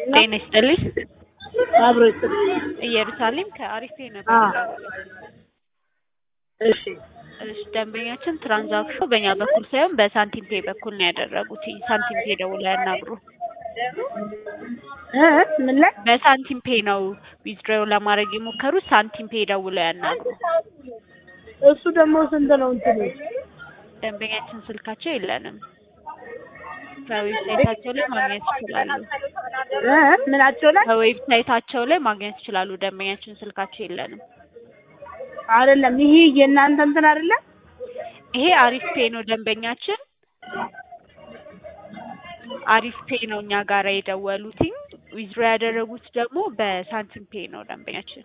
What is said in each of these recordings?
ጤና ይስጥልኝ። አብሮ ይስጥልኝ። ኢየሩሳሌም ከአሪፌ ነበር። አዎ። እሺ እሺ ደንበኛችን ትራንዛክሽኑ በእኛ በኩል ሳይሆን በሳንቲም ፔ በኩል ነው ያደረጉት። ሳንቲም ፔ ደውለው ያናግሩ። እ ምን ላይ በሳንቲም ፔ ነው ዊዝድሮው ለማድረግ የሞከሩት። ሳንቲም ፔ ደውለው ያናግሩ። እሱ ደግሞ ስንት ነው እንትኑ? ደንበኛችን ስልካቸው የለንም። ከዌብሳይታቸው ላይ ማግኘት ይችላሉ። እ ምናቸው ላይ ከዌብሳይታቸው ላይ ማግኘት ይችላሉ። ደንበኛችን ስልካቸው የለንም። አይደለም። ይሄ የእናንተ እንትን አይደለም። ይሄ አሪፍ ፔ ነው ደንበኛችን አሪፍ ፔ ነው እኛ ጋር የደወሉትኝ። ዊዝድሮ ያደረጉት ደግሞ በሳንቲም ፔ ነው ደንበኛችን።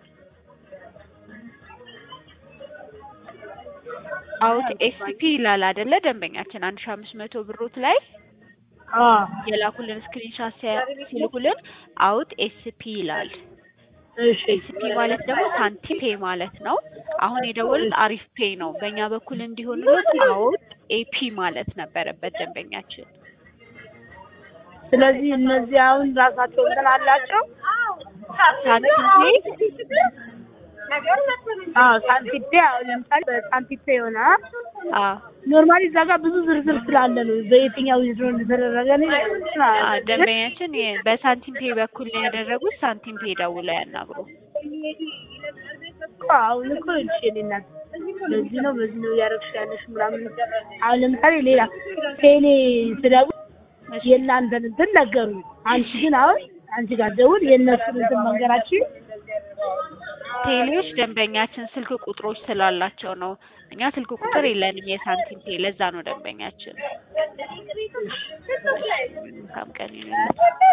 አውት ኤስፒ ይላል አይደለ ደንበኛችን አንድ ሺህ አምስት መቶ ብሮት ላይ አዎ የላኩልን ስክሪንሻት ሲልኩልን አውት ኤስፒ ይላል። እሺ ኤስፒ ማለት ደግሞ ሳንቲም ፔ ማለት ነው። አሁን የደወሉት አሪፍ ፔ ነው። በእኛ በኩል እንዲሆንሎት አውት ኤፒ ማለት ነበረበት ደንበኛችን። ስለዚህ እነዚህ አሁን ራሳቸው እንትን አላቸው። ሳንቲም ፔ አዎ ሳንቲፔ አሁን ለምሳሌ በሳንቲፔ የሆነ አዎ ኖርማሊ እዛ ጋር ብዙ ዝርዝር ስላለ ነው በየትኛው ዊዝድሮ እንደተደረገ ነው አ ደንበኛችን የ- በሳንቲም ፔ በኩል ነው ያደረጉት። ሳንቲም ፔ ደውለው ያናግሩ። እኮ አሁን እኮ እሺ እኔ እናት በዚህ ነው በዚህ ነው እያደረግሽ ያለሽ ምናምን አሁን ለምሳሌ ሌላ ቴሌ ስደውል የእናንተን እንትን ነገሩኝ። አንቺ ግን አሁን አንቺ ጋር ደውል የእነሱን እንትን መንገራችን ቴሌዎች ደንበኛችን ስልክ ቁጥሮች ስላላቸው ነው። እኛ ስልክ ቁጥር የለንም የሳንቲም ፔ። ለዛ ነው ደንበኛችን። መልካም ቀን ይሁንልዎት።